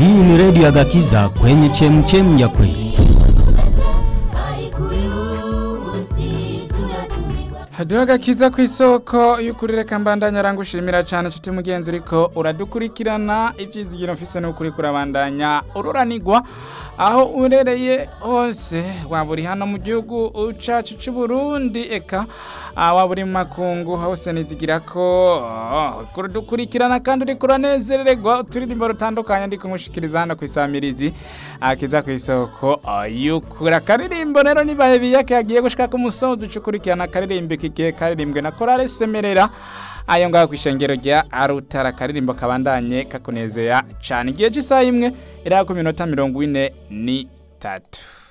Hii ni redio ya Gakiza kwenye chemchem ya kweli. hadiho agakiza ku isoko y'ukuri reka mbandanya rangushimira cyane nshuti mugenzi uriko uradukurikirana ibyizigiro mfise n'ukuri kurabandanya ururanigwa aho urereye hose waba uri hano mu gihugu cacu c'u Burundi eka ah, waba uri mu makungu hose nizigira ko oh, kudukurikirana kandi uriko uranezerererwa uturirimbo rutandukanye ndiko nkushikiriza hano ku isamirizi akiza ku isoko oh, y'ukuri akaririmbo rero nibahe biyake yagiye gushika ku musozi ucukurikirana akaririmbo kigiye karirimbwe na korale semerera ayo ngaho ku ishengero rya arutara akaririmbo kabandanye kakunezera cane igihe c'isaha imwe iriho ku minota mirongo ine n'itatu